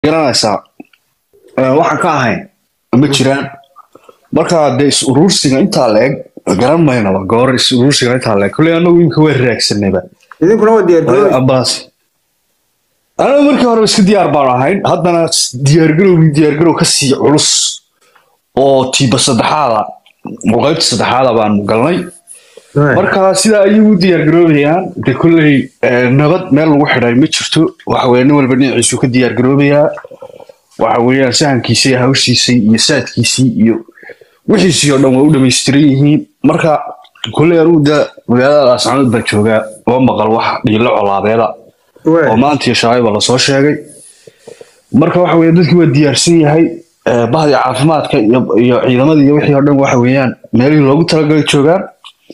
garanaysaa waxaan ka ahayn ma jiraan marka dee is uruursiga intaa la eg garan maynaba goor is uruursiga intaa la eg kolley anagu imika waa raagsanayba idinkuna waa diyaargarooy ambalaas anagu markii hore iska diyaar baan ahayn haddana diyaargarowgii diyaargarow ka sii culus oo tiiba saddexaada oo qaybta saddexaada baanu galnay marka sidaa ayay u diyaargaroobayaan de kolley nabad meel lagu xidhay ma jirto waxa weye nin walba dhinaciisu ka diyaargaroobayaa waxa weeyaan sahankiisa iyo hawshiisay iyo saadkiisii iyo wixiisii oo dhan waa u dhamaystiran yihiin marka kolley anugu de magaalada laascanood baan joogaa oo maqal wax dhiilo colaabeeda oo maanta iyo shalayba lasoo sheegay marka waxa weye dadkii waa diyaarsan yahay bahdii caafimaadka iyo ciidamadii iyo wixii oo dhan waxa weeyaan meelihii loogu talagalay joogaan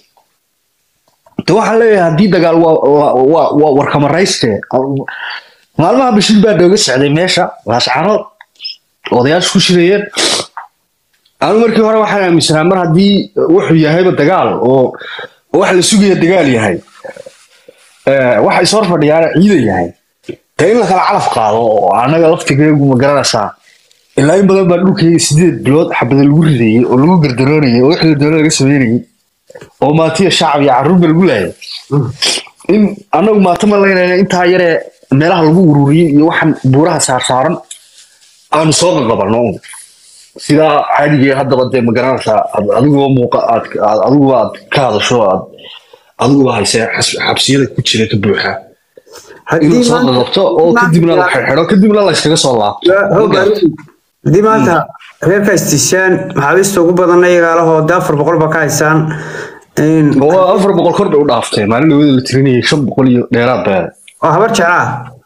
de waxaan leeyahay haddii dagaal waa warkamarayste maalmaha bishil baa nooga socday meesha laascanood odayaasha ku shirayeen anu markii hore waxaan aaminsanaa mar haddii wuxuu yahayba dagaal oo wax la sugaya dagaal yahay waxa is hor fadhiyaana ciidan yahay dee in la kala calaf qaado oo annaga laftigeegu ma garanaysaa ilaa in badan baa dhulkayga sideed bilood xabada lagu ridayey oo lagu gardaroonayay oo wixii la doona laga sameynayay oo maatiya shacab iyo carruurba lagu laayay in annagu maata ma laynayna intaa yaree meelaha lagu ururiyey iyo waxaan buuraha saarsaaran aanu soo qaqabanno sidaa caadigee haddaba dee ma garanaysaa adiguba muuqa aad adiguba aad ka hadasho aad adiguba haysee xabsiyada ku jira ka buuxa inuu soo qaqabto oo kadibna la xirxidho kadibna la iskaga soo laabto haddii maanta reerka istishaan maxaabiista ugu badanna iyagaalahoo de afar boqol ba ka haysaan afar boqol kor bay u dhaaftay maalin dhawada la tirinayay shan boqol iyo dheeraad baa oo habar jeclaa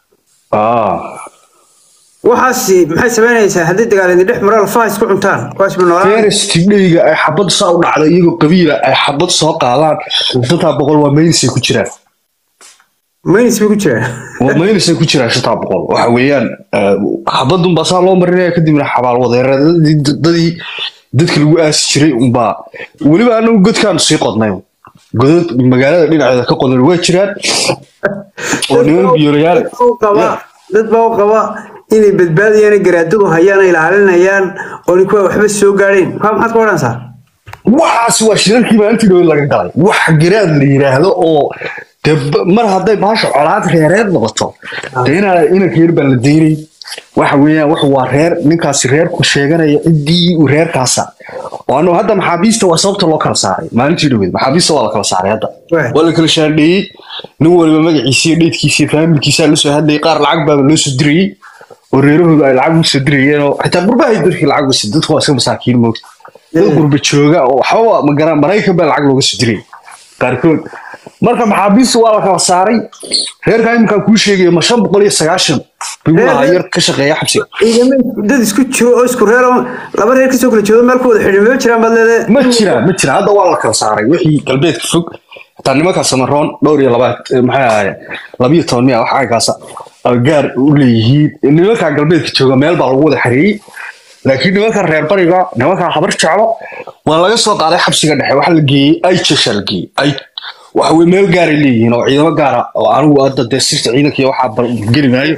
waxaas maxay samaynaysaa haddii dagaal idin dhex maro lafaha isku cuntaan kuwaasba noolaan ferestidheyga ay xabad saa u dhacda iyagoo qabiila ay xabad soo qaadaan shantaa boqol waa maynisay ku jiraan maynis bay ku jiraan waa maynisay ku jiraan shantaa boqol waxa weeyaan xabadun baa saa loo marinaya kadibna xabaal wadeeradadii dadii dadka lagu aasi jiray unbaa weliba anagu godkaanu sii qodnay godad magaalada dhinaceeda ka qodan waa jiraan oo niman biyoolayaal dad baa u qaba inay badbaadayaan garaadadu hayaan ay ilaalinayaan oo ninkuwa waxba soo gaadhayn kaa maxaad ka odhanaysaa waxaas waa shirarkii maalintii dhowe laga galay wax garaad la yidhaahdo oo de mar hadday baasha colaad reereed noqoto de inaa inanka yar baan la daynay waxa weeyaan wax waa reer ninkaasi reerku sheeganaya ciddii uu reerkaasa oo anu hadda maxaabiista waa sababta loo kala saaray maalintii dhaweed maxaabiista waa la kala saaray hadda waa la kala shaandheeyey nin waliba magaciisa iyo dheydkiisa iyo faamilkiisa la soo hadlayay qaar lacag baaba loo soo dirayey oo reerahooda ay lacag u soo dirayeen oo xitaa gurbahay dadkii lacag u dadku waa iska masaakiin moogta dad gurba jooga oo waxbaba magara maraykan baa lacag looga soo dirayay qaarkood marka maxaabiista waa la kala saaray reerkaa iminkaa kuu sheegaya ma shan boqol iyo sagaashan bigulahaa yar ka shaqeeya xabsiga dad isku jiro oo isku reer laba reer kasoo kala jeedo meel ku wada xidhin ma jiraan baad leedahay ma jiraan ma jiraan hadda waa la kala saaray wixii galbeedka fog xitaa nimankaa samaroon dhowr iyo labaad maxay ahaayeen labiyo toban miya wax aykaasa gaar u leeyihiin nimankaa galbeedka jooga meel baa lagu wada xareeyey laakiin nimanka reer bariga nimankaa habar jeclo waa laga soo qaaday xabsiga dhexe waxa la geeyey aijesha la geeyey waxa weye meel gaaray leeyihiin oo ciidamo gaara oo anigu hadda dee sirta ciidanka iyo waxaa geli maayo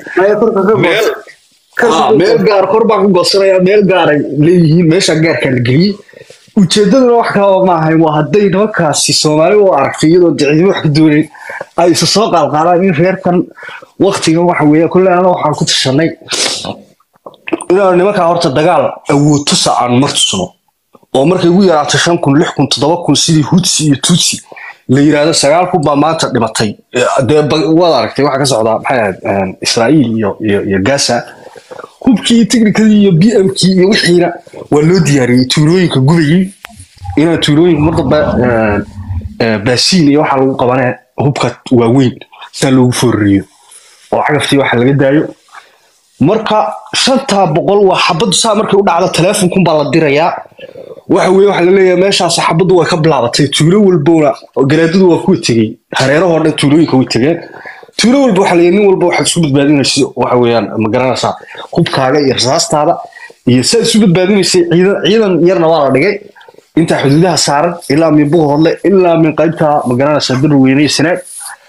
meel gaar kor baan ku goosanaya meel gaaray leeyihiin meesha gaarkaa la geliyey ujeedaduna wax kalaba ma ahayn waa hadday nimankaasi soomaali u aragtay iyadoo de ciidamo wax ka doonayn ay isa soo qaalqaadaan in reerkan waktigan waxa weeye kolle ana waxaan ku tashanay inaanu nimankaa horta dagaal awood tusa aanu mar tusno oo markay ugu yaraato shan kun lix kun toddoba kun sidii hutsi iyo tutsi la yiraahdo sagaal kun baa maanta dhimatay dee waad aragtay waxaa ka socdaa maxay ahayd israa'iil iyo iyo iyo gaza hubkii iyo technicadii iyo b m kii iyo wixiina waa loo diyaariyey tuulooyinka gubayey inaa tuulooyinka mar dambe baasiin iyo waxaa lagu qabanee hubka waaweyn sidaa loogu foorariyo oo cagaftii waxa laga daayo marka shantaa boqol waa xabaddu saa markay u dhacdo teleefonkun baa la dirayaa waxa weye waxa laleeyahay meeshaas xabaddu way ka bilaabatay tuulo walbona garaadadu waa kuwa tegey hareerahoo dhan tuulooyinka way tegeen tuulo walba waxa leeyahay nin walba waxaad isu badbaadinaysa waxa weeyaan ma garanaysaa hubkaaga iyo rasaastaada iyo saad isu badbaadinaysay ciidan ciidan yarna waa la dhigay intaa xuduudaha saaran ilaa min buga hodle ilaa min qaybta ma garanaysaa bir weyne sanaag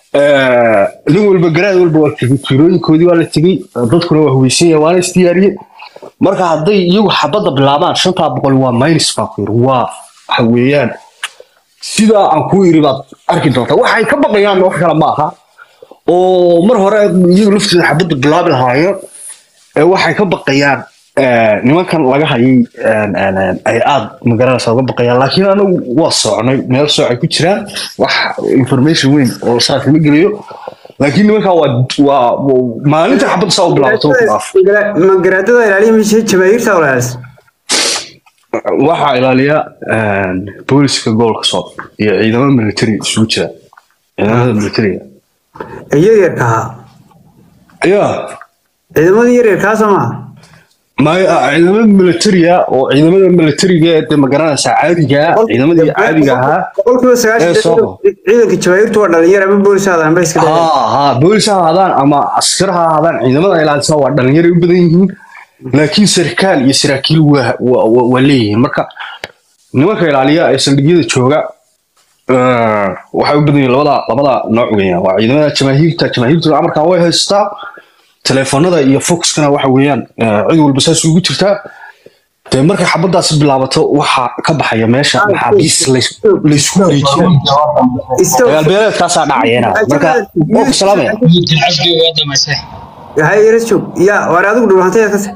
Eh, nin walba garaad walba waa tegey tuulooyinkoodii waa la tegey dadkuna waa huweysan yahay waana isdiyaariyey marka hadday iyagu xabadda bilaabaan shantaa boqol waa minus fakir waa waxa weeyaan sidaa aan kuu iri baad arki doontaa waxay ka baqayaan wax kale ma aha oo mar hore iyagu laftooda xabadda bilaabi lahaayeen ee waxay ka baqayaan eh, nimankan laga hayay en, en, en, ay aad magaranaysa uga baqayaan laakiin anagu waa socnay meel soocay ku jiraan wax information weyn oo saas ma geliyo laakiin nimankaa waa waa waa- maalinta xabadda saa u bilaabato ku dhaaf ma garaadada ilaaliya mise jamaahiirta walaalas waxaa ilaaliya en, booliska gobolka soob iyo ciidamada military isugu jira ciidamada militariga ee yaryarka ahaa ayaa ciidamadii yaryarkaa soo maaha maya ciidamada militariga oo ciidamada militariga ee dee magaranaysa caadiga ciidamadii caadiga ahaa boqolkiiba Ee, sagaashan soo ciidanka jamaahiirtu waa dhalinyar ama boolis aadaan ba iska dhigay ها ها بوليس هذان اما عسكر هذان عندما الى سوا دلنير بدن yihiin laakiin sarkaal iyo saraakiil waa waa leeyihiin marka nimanka ilaaliya ee saldhigyada jooga eh, waxay u badan yihiin labada labada nooc weeyaan waa ciidamada jamaahiirta jamaahiirtu amarkan way haystaa teleefanada iyo foxkana waxa weeyaan eh, cid walba saas ugu jirtaa dee markay xabadaasi bilaabato waxaa ka baxaya meesha maxaabiis lays- laysku wareejinayo dagaal beeleedkaasaa dhacayana marka oo ku salaamaya casbi waa damaysay hay yaras joog ya waar adigu dhulhantay kase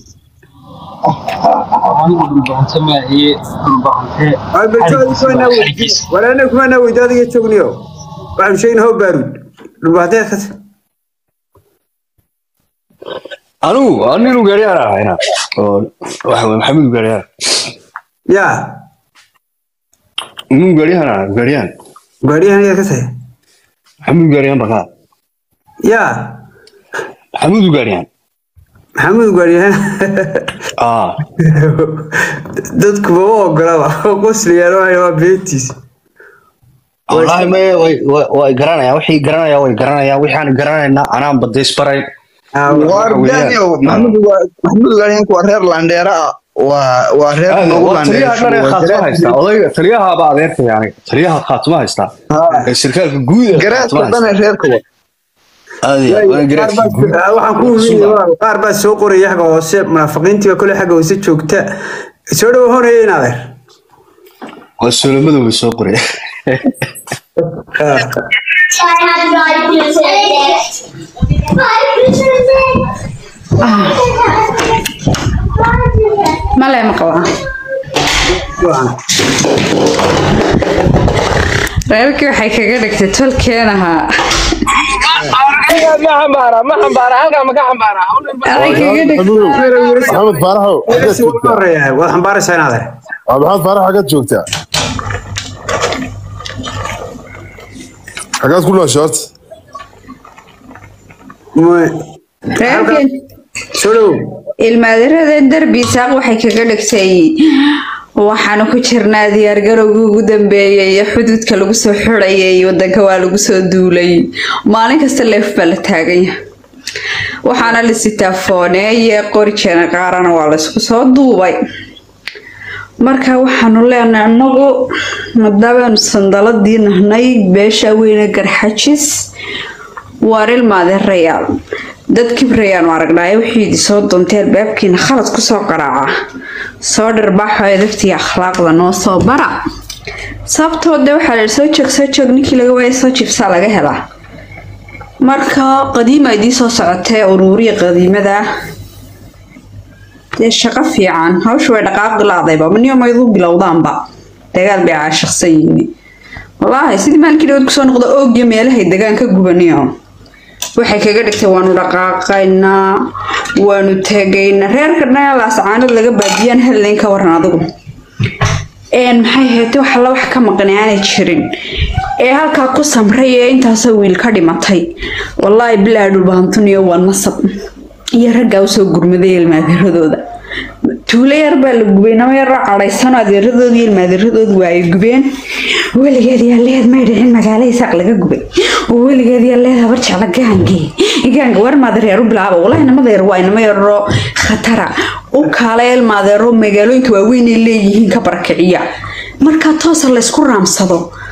anigu dhulbahante maahiye dhulbahante walaana kumaanaa weyda adiga joogniyo waxaanu sheegna hoo baaruud dhulhantay kase anigu anigu gaariyaan ahayna oo waxa weye maxamed gaariyaan ya anigu gaariyaan ah gaariyaan gaadhiyahan yaa kase maxamed gaariyaan bakaa ya maxamed gaariyaan maxamuud gaadhiyahan ah dadku mama ogolaba qosliyaan waay waa beentiis wallahi me way way way garanayaan wixii garanayaan way garanayaan wixii aan garanaynaa anaan badeys barayn war weeyaan. daniel maxamed waa maxamed gaaryanku waa reer landheera ah waa waa reer nagu waa taliyaha dhan ee khaatimo haystaa odayga taliyahaaba adeertaya aniga taliyaha khaatimo haystaa ee sarkaalka guud ee garaadka khaatimo dhan haysta ee reerka wa aad iyo aad, waa garaadka guud waxaan ku weydiiyey qaar baa soo qoraya xagga hoose munaafiqiintiiba kole xagga hoose joogta soo dhowo honaya in adeer waa soloomada way soo qoraya So I had to buy pizza next. Buy pizza next. male ma qabaa reerkii waxay kaga dhigtay tolkeen ahaa ma xambaara ma xambaara halkaa ma ka xambaara aday kaga dhigtay maxamed faaraxow xaggaad si joogtaa horeeya waad xambaaraysaa in adeer waa maxamed faarax xaggaad joogtaa xaggaad ku noosha horta reerkeen soo dhowo ilmaadiradan derbi saaq waxay kaga dhigtay waxaanu ku jirnaa diyaargarowgii ugu dambeeyay ee xuduudka lagu soo xidhayay wadanka waa lagu soo duulay maalin kasta leef baa la taaganya waxaana la sitaa fooneeye qori jeena qaarana waa laysku soo duubay marka waxaanu leenahay anagu madabaanu sandaladii nahnay beesha weyne garxajis waar ilmaadeerayaal dad kibrayaanu aragnaayo wixii idi soo doontay albaabkiina khalad kusoo qaraaca soo dharbaaxo edabtii akhlaaqda noo soo bara sababtoo de waxaa la soo joog soo joog ninkii laga waaya soo jibsaa laga helaa marka qadiima idii soo socotee uruuriya qadiimada dee shaqo fiican hawsha way dhaqaaqi laadayba maniyo mayduu bilowdaanba dagaal bay caashiqsan yihiin wallaahi sidii maalinkii dhawood kusoo noqda oogyo meelahay degaan ka gubaniyo waxay kaga dhigtay waanu dhaqaaqaynaa waanu tegaynaa reerka dhan laascaanood laga baadiyaan helayn ka waran adigu een maxay ahayd wax alla wax ka maqnay aanay jirin ee halkaa ku samray ee intaasoo wiil ka dhimatay wallaahi bilaa dhulbaantuniyo waa nasab iyo raggaa usoo gurmaday ilmaadeeradooda tuulo yar baa la gubay nama yaroo cadhaysano adeeradood iyo ilmaadeeradoodu waa ay gubeen weligeed yaa leed may dhicin magaalo isaaq laga gubay oo weligeed yaa leed habar jecla gaangee gaanga war maadereer u bilaaba walahi namadeer waa inama yaroo khatara u kaala ilmaadeero magaalooyinka waaweyn ay leeyihiin ka barakiciya markaa toosa laysku raamsado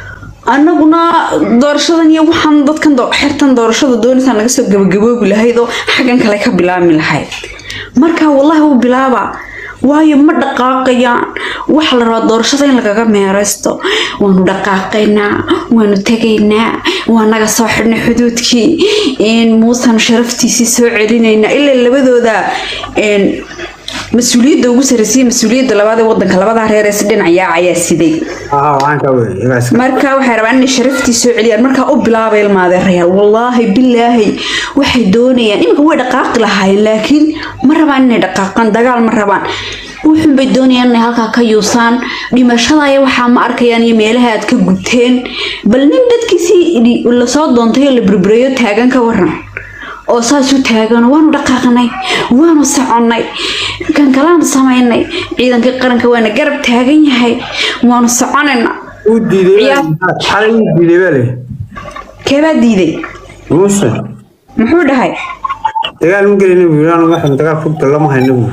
annaguna doorashadan iyo waxaan dadkan doo- xertan doorashada doonaysaa naga soo gabagaboobi lahayd oo xaggan kale ka bilaabmi lahayd marka wallahi u bilaaba waayo ma dhaqaaqayaan waxa la rabaa doorashada in lagaga meeraysto waanu dhaqaaqaynaa waanu tegaynaa waa naga soo xidhnay xuduudkii in muusan sharaftiisii soo celinaynaa ilaa labadooda een, mas-uuliyadda ugu sarreysay mas-uuliyadda labaad ee wadanka labadaa reer ee si dhinacayaa ayaa siday aa waxaan ka wey igaas marka waxay rabaan inay sharaftii soo celiyaan markaa u bilaabay ilmaadeerayaal wallaahi bilaahi waxay doonayaan iminka way dhaqaaqi lahaayeen laakiin ma rabaan inay dhaqaaqaan dagaal ma rabaan wuxun bay doonayaan inay halkaa ka yuusaan dhimashadaya waxaa ma arkayaan iyo meelaha aad ka gubteen bal nin dadkiisii lasoo doontay oo la burbureeyo taagan ka waran oo saas u taagan waanu dhaqaaqnay waanu soconnay kan kalaanu samaynay ciidankii qaranka waana garab taagan yahay waanu soconayna uu diiday Ciyaar. xalay uu diiday baa le keebaa diiday muuse muxuu dhahay dagaal ma gelina buu yidhi anu waxaan dagaal ku lama hayna buu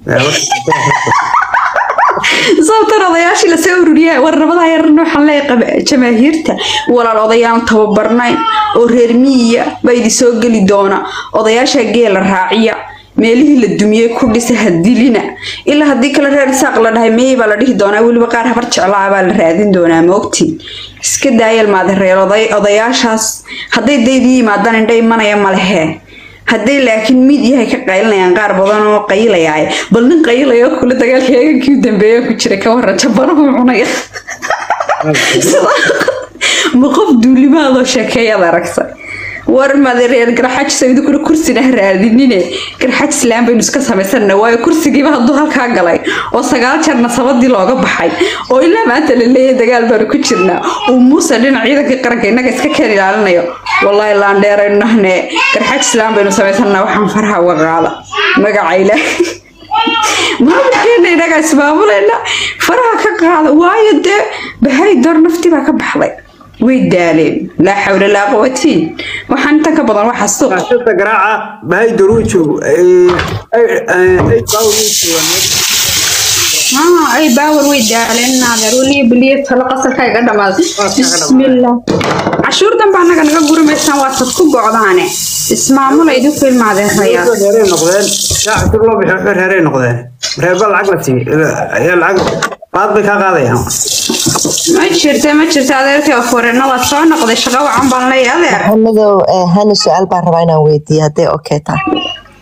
sababtan odayaashii lasoo ururiyay war nabada yarna waxaan leeyahay jamaahiirta walaal odayaan tababarnayn oo reer miyiya baa idi soo geli doona odayaasha geela raaciya meelihii la dumiyey ku dhisa hadilina ilaa haddii kale reer isaaq la dhahay meey baa la dhihi doonaa weliba qaar habar jeclaa baa la raadin doonaa maogtiin iska daayal maade reer oday odayaashaas hadday daydii yimaadaan indha imanaya malehee hadday laakiin mid yahay ka qaylinayaan qaar badan oo qaylayaay bal nin qaylaya oo kule dagaalka eegankii u dambeeya ku jira ka waran jabanahu cunaya ma qof duulimaadoo sheekeeyaad aragtay war made reer garxajis idinkuna kursina ha raadinine garxajis laan baynu iska samaysana waayo kursigiiba hadduu halkaa galay oo sagaal jeer nasabadii looga baxay oo ilaa maanta la leeyahay dagaal baanu ku jirnaa uu muuse dhinac ciidankii qaranka innaga iska keen ilaalinayo wallaahi laandheeraynu nahne garxajis laan baynu samaysana waxaan faraha uga qaada magaca ilaahay maamulkeena inaga ismaamulayna faraha ka qaada waayo dee bahay door nafti baa ka baxday way daaleen laa xawla laa quwatiin waxaan inta ka badan waxaa suuq shirta garaaca bahay doruu joogo ay ay ay baawo joogaan haa ay baawar way daaleen naadeer weliya beliya talo qasalka iga dhamaaday bismillah cashuur danba annaga naga gurimaysaan waa sad ku gocdaane ismaamula idinku ilmaadeeraya reeray noqdeen shaaca si loo bixiyo waxba reeray noqdeen reerba lacag la siiy ayaa lacag qaad bay kaa qaadayaan ma jirta ma jirta adeerkii afureena waa soo noqday shaqo wacan baan leeyahay adeer maxamedow eh, hani su-aal baan rabaa inaan weydiiyo hadday okay tahay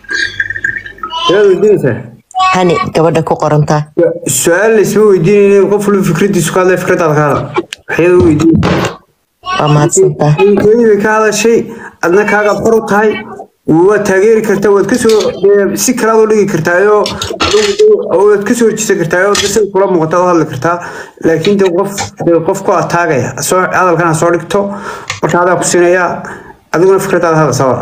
ayaad weydiinaysaa hani gabadha ku qorantaa su-aal laysma weydiinayna qof walba fikradiisu ka hadlay fikradaada ka hadal waxyaad weydiinaysaa waa mahadsantaa hooyadii bay ka hadashay adna kaaga xor u tahay waad taageeri kartaa waad kasoo dee si kalaad u dhigi kartaayoo waad kasoo horjeesan kartaayoo de sida kula muuqata u hadli kartaa laakiin de qof dee qof ku ataagaya soo hadalkan ha soo dhigto marka adaa ku siinayaa adiguna fikradaada hadal sawar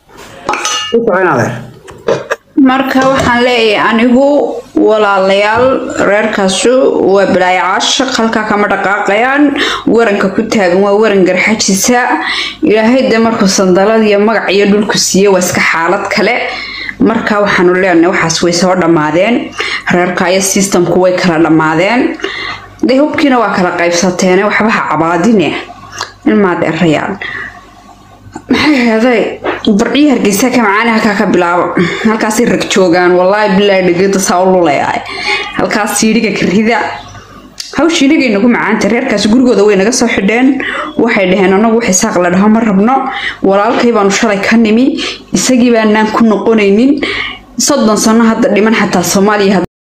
u socon adeer marka waxaan leeyahay anigu walaalayaal reerkaasu waa balaayo caashaq halkaa kama dhaqaaqayaan waranka ku taagan waa waran garxajisa ilaahay de markuu sandalad iyo magac iyo dhulku siiye waa iska xaalad kale marka waxaanu leenahay waxaas way soo dhammaadeen reerka iyo systemku way kala dhammaadeen de hubkiina waa kala qaybsateene waxba ha cabaadine ilmaad erayaan maxay heeday bardhiyi hargeysa ka macaani halkaa ka bilaabo halkaasay rag joogaan wallaahi bilaahi dhegada saa u lulayaay halkaas siidhiga karida hawshii inagay nagu macaanta reerkaas gurigooda way naga soo xidheen waxay dhaheen anagu wax isaaq la dhaho ma rabno walaalkay baanu shalay ka nimi isagii baanaan ku noqonaynin soddon sano hadda dhiman xataa soomaaliya